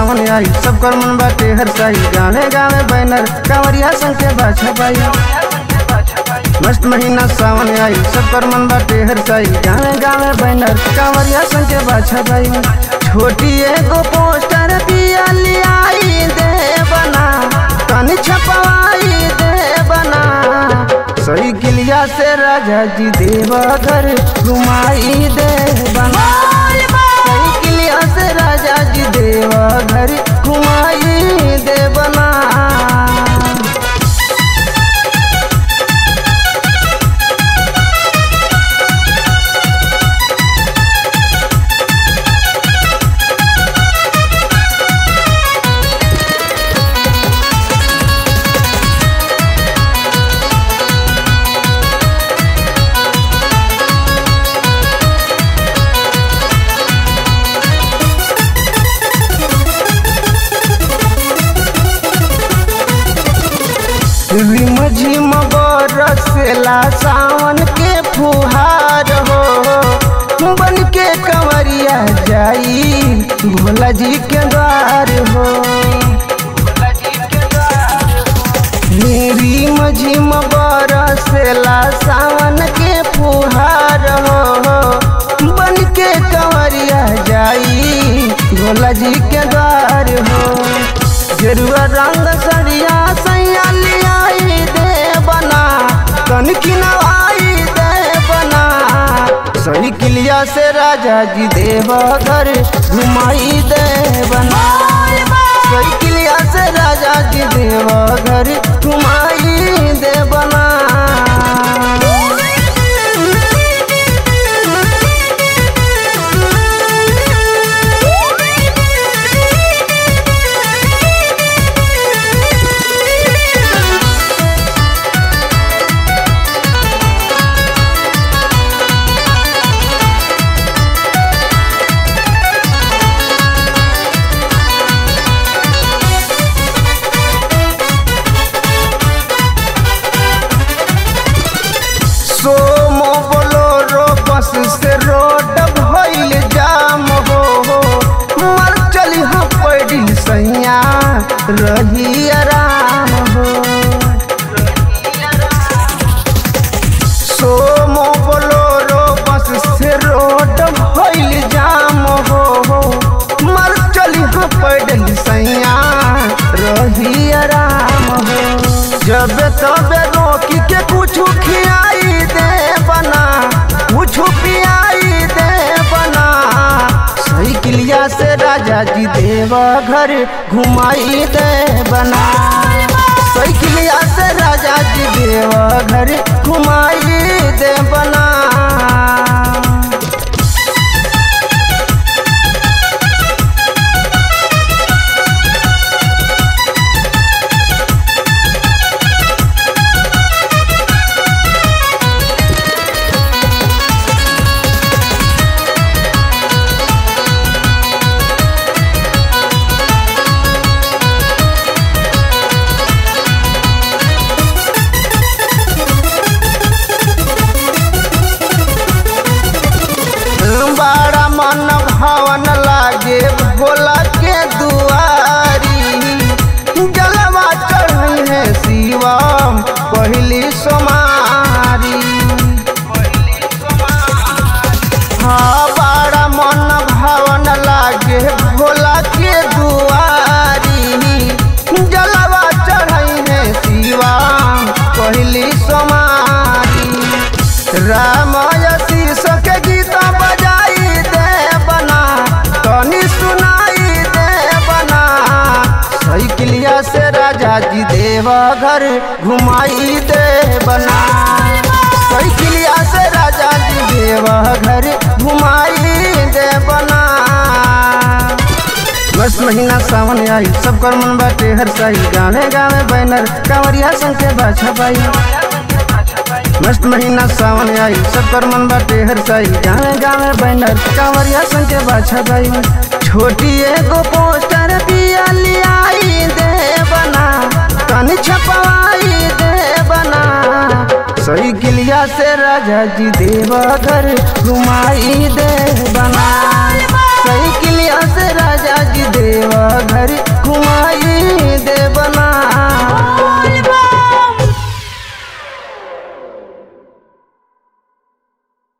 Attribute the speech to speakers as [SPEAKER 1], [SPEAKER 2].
[SPEAKER 1] सावन आई सब कर मन बाटे हर साई गावे गावे बैनर कांवरिया संग के बाछा बाई मस्त महीना सावन आई सब कर मन बाटे हर साई गावे गावे बैनर कांवरिया संग के बाछा बाई छोटी एगो पोस्टर पिया लियाई दे बना तनी छपवाई दे बना सही किलिया से राजा जी देवघर घुमाई दे बना सही किलिया से राजा जी देवघर घुमाई दे बना रिम झिम बरसेला सावन के फुहार हो बन के कंवरिया जाई भोला जी के द्वार हो रिम झिम बरसेला सावन के फुहार हो बन के कंवरिया जाई भोला जी के द्वार हो गेरुआ रंग सरिया सैया लियाई दे बना कन किनवाई दे बना सही किलिया से राजा जी देवघर घुमाई दे बना सही किलिया से राजा जी देवघर घुमाई दे बना सोमो बोलोरो बस से रोड भइल जाम हो मर चली हम पड़ी सैया रही आराम हो सोमो बोलोरो बस से रोड भइल जाम हो मर चली हम पड़ी सैया रही आराम हो जब तबे रोकी के कुछ खियाई दे बना कुछ पियाई दे बना सही किलिया से राजा जी देवघर घुमाई दे बना सही किलिया से राजा जी देवघर घुमाई दे बना बड़ा मन भवन लागे भोला के दुआरी जलवा चढ़ी है शिवम पहली सोमारी हाँ बड़ा मन भवन लागे भोला के दुआरी जलवा चढ़ी है शिवम पहली सोमारी रामय शीर्ष के गीता बजाई दे बना तनी सुनाई दे बना सही किलिया से राजा जी देवघर घुमाई दे बना सही किलिया से राजा जी देवघर घुमाई दे बना बस महीना सावन आई सब कर मन बाटे हर साई गावे गावे बैनर कांवरिया संग के बाछा बाई मस्त महीना सावन आई सब कर मन बाटे हर साई गावे गावे बैनर कांवरिया संग के बाछा बाई छोटी एगो पोस्टर पिया लियाई दे बना तनी छपवाई दे बना सही किलिया से राजा जी देवघर घुमाई दे बना